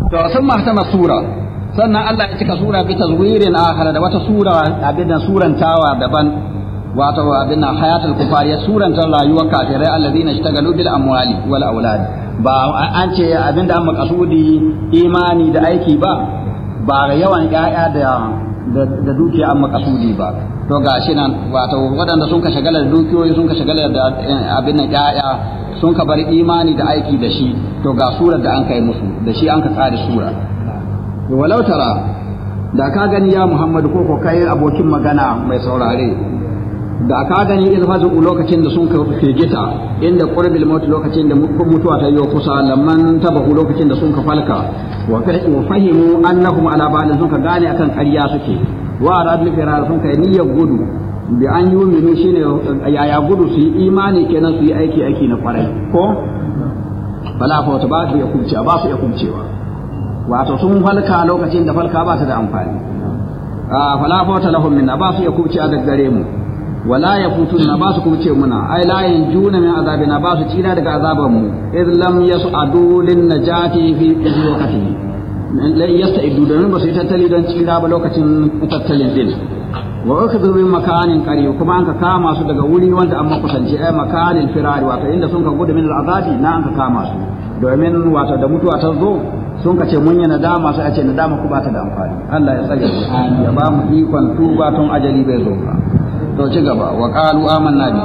to sun mahtama sura sannan Allah ya cika sura bi tazwirin akhar da wata sura abin da surantawa daban wato abin nan hayatul kufar ya suranta rayuwar kafirai alladhina ishtagalu bil amwali wal aulad ba an ce abin da an makasudi imani da aiki ba ba yawan ƴaƴa da da dukiya an makasudi ba to gashi nan wato waɗanda sun ka shagala da dukiyoyi sun ka shagala da abin nan ƴaƴa sun ka bar imani da aiki da shi to ga surar da an kai musu da shi an ka tsari sura walau tara da ka gani ya Muhammadu ko ko kai abokin magana mai saurare da ka gani in fazu lokacin da sun ka firgita inda qurbil maut lokacin da mutuwa ta yi kusa lamman tabahu lokacin da sun ka falka wa fahimu annahum ala ba'd sun ka gane akan ƙarya suke wa radul firar sun kai niyyar gudu bi an yuminu shine yaya gudu su yi imani kenan su yi aiki aiki na kwarai ko fala fa ta ba su ya kubce ba su ya kubcewa wato sun falka lokacin da falka ba ta da amfani fala fa ta lahum minna ba su ya kubce daga gare mu wala ya futun na ba su kuma ce muna ai la yanjuna min azabina ba su tsira daga azaban mu idh lam yas'adu lin najati fi waqti la yasta'idu don ba su yi tattali don tsira ba lokacin tattalin din wa ukhidhu min makanin qarib kuma an ka kama su daga wuri wanda an makusanci ai makanin firari wato inda sun ka gudu min azabi na an ka kama su domin wato da mutuwa ta zo sun ka ce mun yi nadama sai a ce nadama ku ba ta da amfani Allah ya tsare ya ba mu ikon tuba tun ajali bai zo ba to ci gaba wa qalu amanna bi